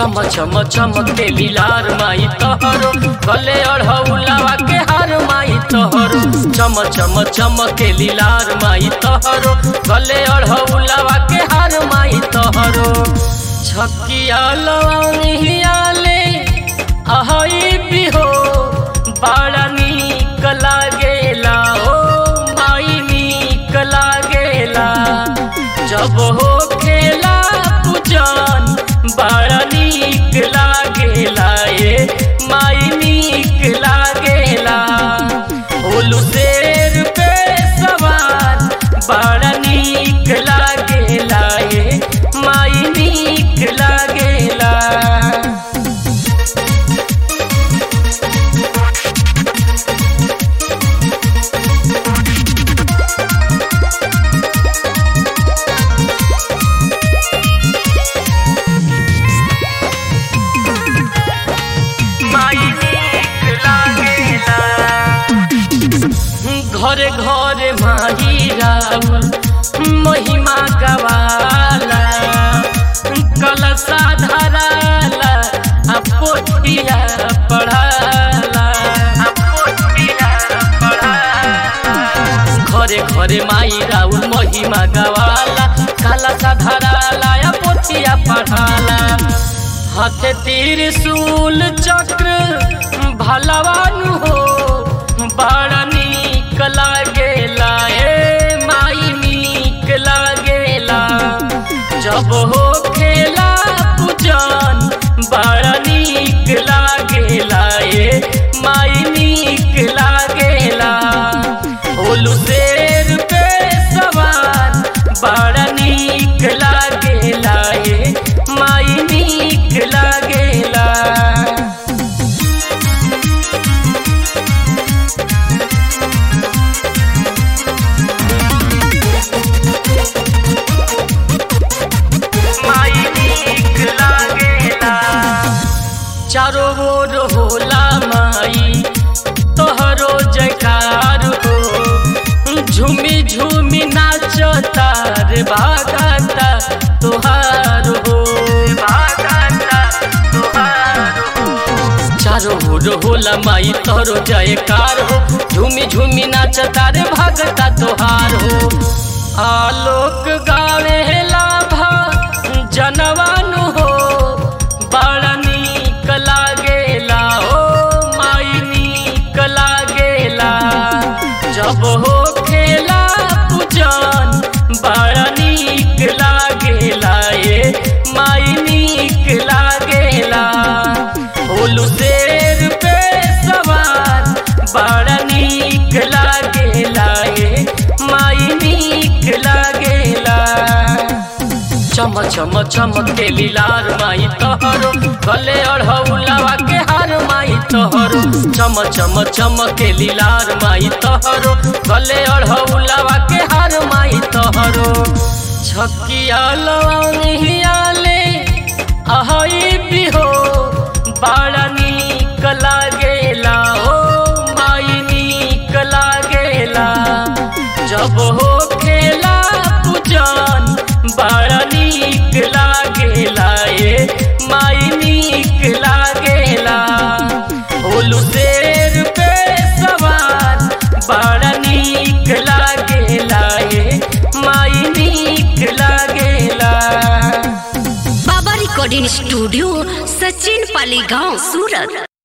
चम चम चमके लीलार माई तोहरो गले अढ़ौलावा के हार माई तोहरो चम चम चमके लीलार माई तोहरो गले अढ़ौलावा के हार माई तोहरो छकिया लवंगिया ले अहई बिहो बड़ा नीक लागेला ओ माई नीक लागेला जब हो खेला पूजन बड़ा नीक लागेला ए माई नीक लागेला होलू शेर पे सवार बड़ा नीक लागेला ए माई नीक लागेला माई नीक लागेला घरे घरे माही राउर महिमा गवाला कलसा धराला आ पोथिया पढ़ाला आ पोथिया पढ़ाला घरे घरे माई राउर महिमा गवाला कलसा धराला आ पोथिया पढ़ाला हाथे त्रिशूल चक्र भलवान हो बड़ा नीक लागेला ए माई नीक लागेला जब हो खेला पूजन बड़ा नीक लागेला ए माई नीक लागेला होलू शेर पे सवार बड़ा नीक लागेला ए माई नीक लागेला माई नीक लागेला चारो ओर होला माई तोहरो जयकार हो झूमी झूमी नाचता रे भागता तोहार हो भागता तोहार हो चारो ओर होला माई तोहरो जयकार हो झूमी झूमी नाचता रे भागता तोहार हो आलोक गावे लाभा जनवान हो बड़ा नीक लागेला ओ माई नीक लागेला जब हो खेला पूजन बड़ा नीक लागेला ए माई नीक लागेला होलू शेर पे सवार बड़ा नीक लागेला ए माई नीक लागेला चम चम चमके लीलार माई तोहरो गले अढ़ौलावा के हार माई तोहरो चम चम चमके लीलार माई तोहरो गले अढ़ौलावा के हार माई तोहरो छकिया लवंगिया ले अहई बिहो बड़ा नीक लागेला ओ माई नीक लागेला जब हो खेला पूजन बड़ा नीक लागेला ए माई नीक लागेला होलू शेर पे सवार बड़ा नीक लागेला ए माई नीक लागेला बाबा रिकॉर्डिंग स्टूडियो सचिन पाली गांव सूरत